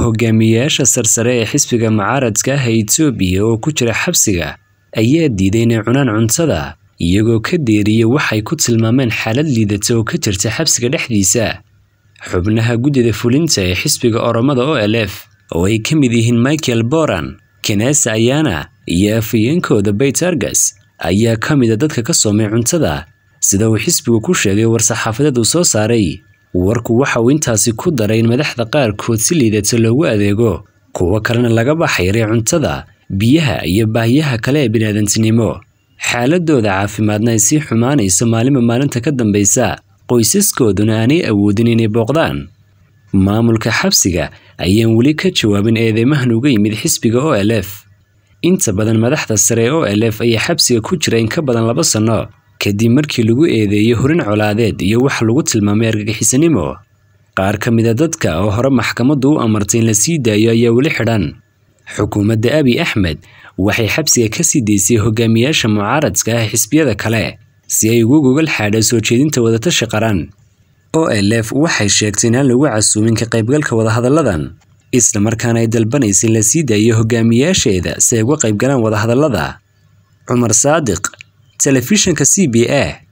hogaamiyeyaasha sarsare ee xisbiga mucaaradka ah ee Itoobiya oo ku jira xabsiga ayaa diiday inay cunaan cuntada iyagoo ka deeriyay waxay ku tilmaameen xaalad liidata oo ka jirta xabsiga dhexdiisa xubnaha guddida fulinta ee xisbiga oromada OLF oo ay ka mid yihiin Michael Boran Kenesa Ayana iyo afhayeenkooda Beit Argus ayaa ka mid a dadka ka soomay cuntada sida uu xisbigu ku sheegay war-saxaafadeed uu soo saaray warku waxa uu intaasi ku daray in madaxda qaarkood si liidata loogu adeego kuwo kalena laga baxayray cuntada biyaha iyo baahiyaha kale ee biniaadantinimo xaaladooda caafimaadna ay sii xumaanayso maalinba maalinta ka dambaysa qoysaskooduna aanay awoodin inay booqdaan maamulka xabsiga ayaan weli ka jawaabin eedeymahan uga yimid xisbiga OLF inta badan madaxda sare ee OLF ayaa xabsiga ku jira in ka badan laba sanno kadib markii lagu eedeeyey horin colaadeed iyo wax lagu tilmaamay argagixisanimo qaar ka mid a dadka oo hore maxkamaddu u amartay in la sii daayo ayaa weli xidhan xukuumadda abi axmed waxay xabsiga ka sii daysay hogaamiyaasha mucaaradka ah xisbiyada kale si ay ugu gogol xaadha soo jeedinta wadatashi qaran OLF waxay sheegtay in aan lagu casuumin ka qaybgalka wadahadalladan isla markaana ay dalbanaysa in la sii daayo hogaamiyaasheeda si ay uga qaybgalaan wadahadallada cumar saadiq telefishinka c b a